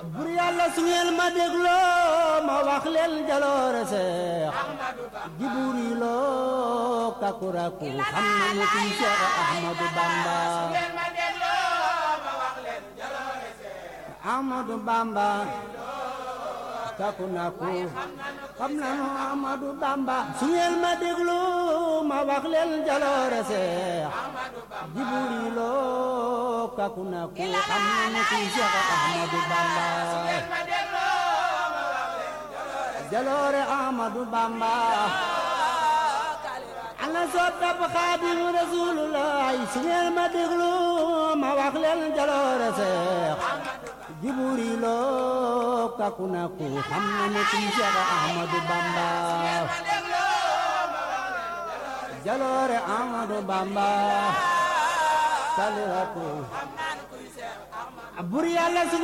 bur yàlla su ngeen ma dégloo ma wax leen jaloore seex jiburi loo kakuraku xam na mu kuy Seex Ahmadu Bamba Ahmadu Bamba kakunaku xam na nu Ahmadu Bamba su ngeen ma dégloo ma wax leen jaloore seex jiburi loo kakunaku xam na mu kuy Seex Ahmadu Bamba jaloore Ahmadu Bamba ana soppab Xaadimu Rasuulullaah su ngeen ma déglu ma wax leen jaloore Seex Jiburi loo kaku na ku xam na ne kuy Seex Ahmadu Bamba jaloore Ahmadu Bamba kaliratu bur Yàlla su